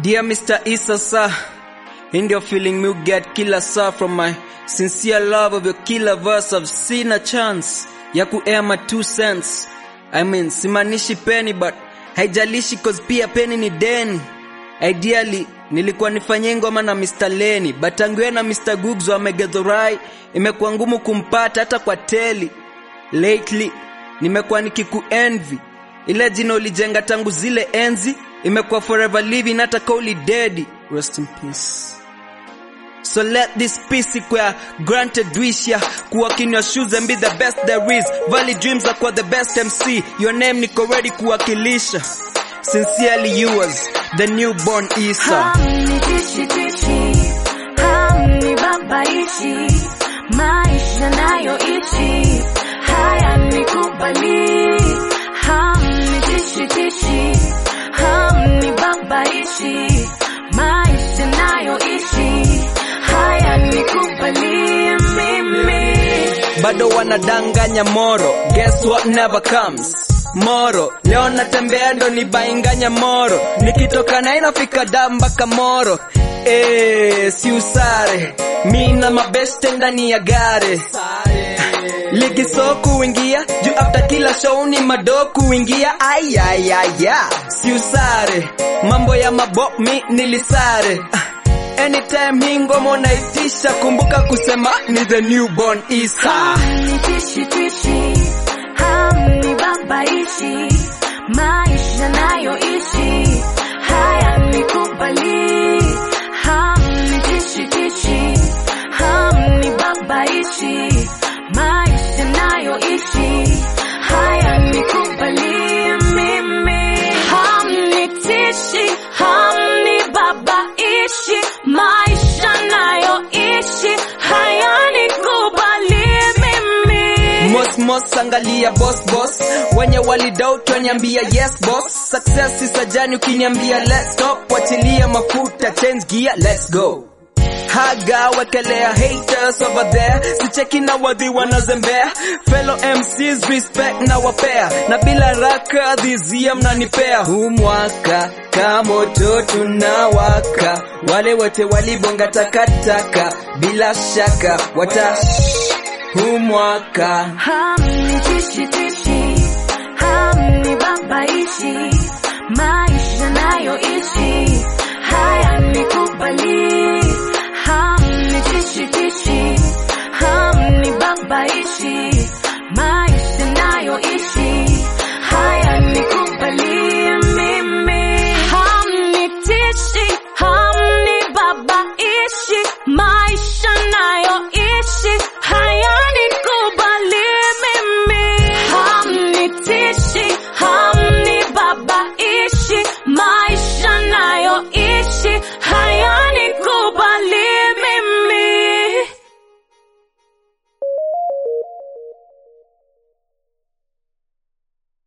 Dear Mr. Issa sir, in your feeling me get killer sir from my sincere love of your killer verse I've seen a chance ya kuair my two cents. I mean simanishi penny but haijalishi cause pia penny ni deni. Ideally nilikuwa nifanye ngoma na Mr. Lenny but tangu na Mr. Googs wa Megedhorai imekuwa ngumu kumpata hata kwa teli. Lately nimekuwa nikikuenvy ile jina ulijenga tangu zile enzi imekuwa forever living hata kauli dead rest in peace So let this peace equal granted wish ya kuwa in your shoes and be the best there is Valley dreams are kwa the best MC your name niko ready kuwakilisha Sincerely yours the newborn Isa Hamnitishi tishi, hamnibabaishi, maisha nayoishi hayanikubali. Hamnitishi tishi, hamnibabaishi, maisha nayoishi hayanikubali mimi. bado wanadanganya moro guess what never comes moro leo natembea ndo nibainganya moro nikitoka na inafika da mpaka moro Eh, si usare mi na mabeste ndani ya gare ligi so kuingia juu after kila show ni mado kuingia ayayaya si usare mambo ya mabo mi nilisare Ah, anytime hii ngoma unaitisha kumbuka kusema ni the newborn isa Hamnitishi tishi, hamnibabaishi, maisha nayoishi hayanikubali. Hamnitishi tishi, hamnibabaishi, maisha nayoishi hayanikubali mimi. Hamnitishi, hamnibabaishi, maisha nayoishi hayanikubali mimi. Mos mos angalia boss boss wenye walidoubt waniambia yes boss success is a journey ukiniambia let's stop wachilia mafuta change gear let's go haga wekelea haters over there sicheki na wadhi wanazembea fellow MCs respect na wapea na bila raka dhizia mnanipea huu mwaka kamoto tunawaka wale wote walibonga takataka bila shaka wata huu mwaka Hamnitishi tishi, hamnibabaishi, maisha nayoishi hayanikubali. Hamnitishi tishi, hamnibabaishi,